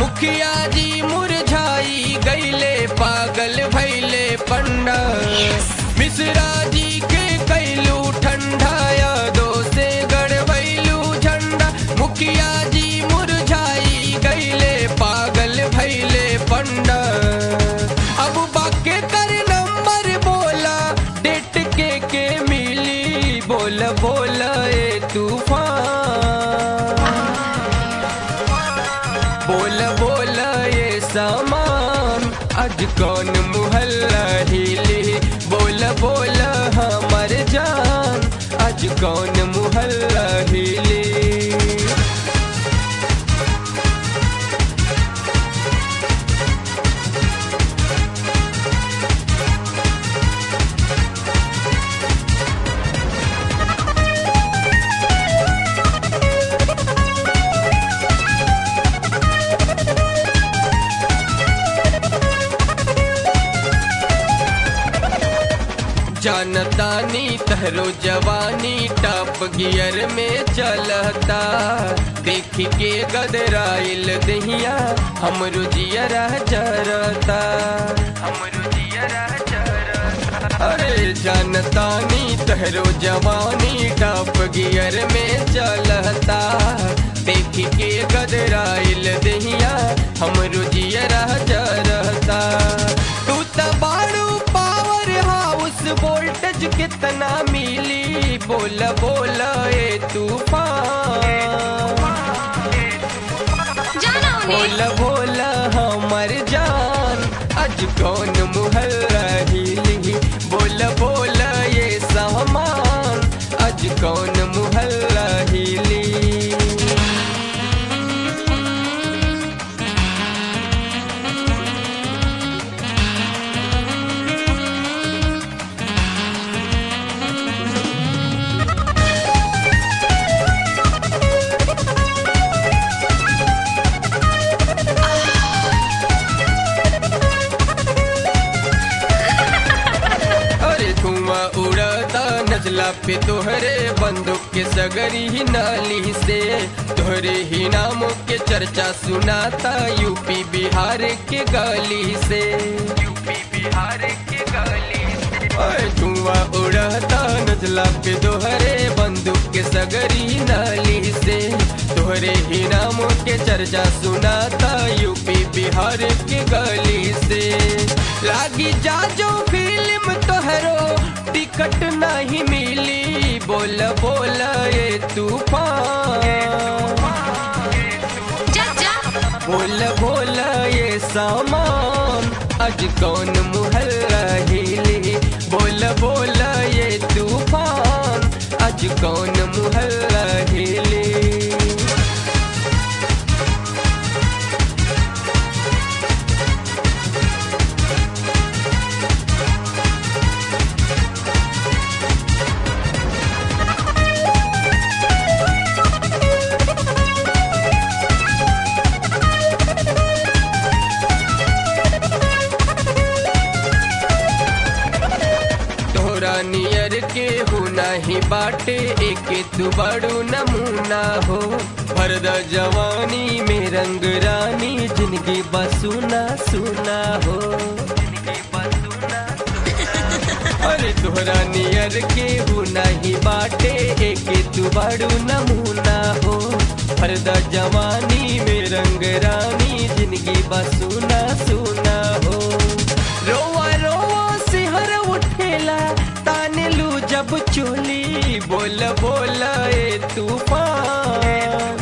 मुखिया जी मुरझाई गईले पागल भैले पंडा मिश्रा जी के कैलू ठंडाया दो से गड़बैलू झंडा मुखिया जी मुरझाई गईले पागल भैले पंडा अब बाके कर नंबर बोला डेट के के मिली बोल बोल ए तूफान बोल बोल ये सामान आज कौन मुहल्ला हिली बोल बोल हमर जान आज कौन मुहल्ला हिली जानतानी तहरो जवानी टॉप गियर में चलता देख के गदराइल दहिया हमरो जियरा जरता हमरो जियरा जरता अरे जानतानी तहरो जवानी टॉप गियर में चलता देख के गदराइल दहिया हमरो जियरा जरता तू त बाड़ू पावर हाउस वोल्टेज कितना मिली बोल बोल ए तूफान जाना बोल उन्हें बोल हमर जान आज कौन मुहल्ला हिली बोल बोल ये सामान आज कौन मुहल्ला हिली अरे धुआं उड़ता नजला पे तोहरे बंदूक के सगरी ही नाली से तोहरे ही नामों के चर्चा सुनाता यूपी बिहार के गली से यूपी बिहार के गली से अरे धुआं उड़ता नजला पे तोहरे बंदूक के सगरी नाली से तोहरे ही नामों के चर्चा सुनाता यूपी बिहार के गली से लागी जा जो फिल्म तोहरो टिकट नहीं मिली बोल बोल ये तूफान जा जा बोल बोल ये सामान आज कौन मुहल्ला हिली बोल बोल ये तूफान आज कौन मुहल्ला हिली तोरा नियर के हो नाही बाटे एक तू बड़ू नमूना हो भरद जवानी में रंग रानी जिंदगी बसुना सुना हो अरे तोहरा नियर के हो नाही बाटे एक तू बड़ू नमूना हो भरद जवानी में रंग रानी जिंदगी बसुना सुना हो रोवा रोवा सिहर उठेला ताने लू जब चोली बोल बोल ए तूफान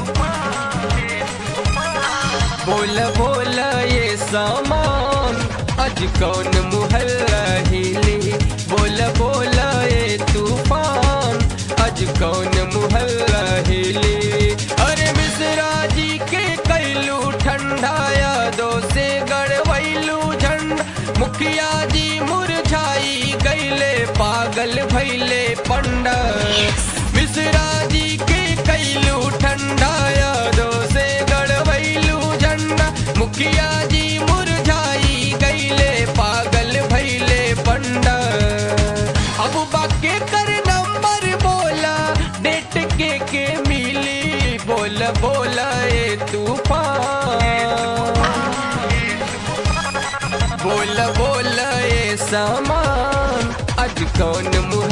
बोल बोल ये सामान आज कौन मुहल्ला हिली बोल बोल ये तूफान आज कौन मुहल्ला हिली अरे मिश्रा जी के कैलू ठंडाया दो से गड़वैलू झंडा मुखिया जी मुरझाई गईले पागल भैले पंडा मिश्रा जी के कैलू ठंडाया दो से गड़वैलू झंडा मुखिया जी मुरझाई गईले पागल भैले पंडा अब बाके कर नंबर बोला डेट के के मिली बोल बोला ए तूफान कौन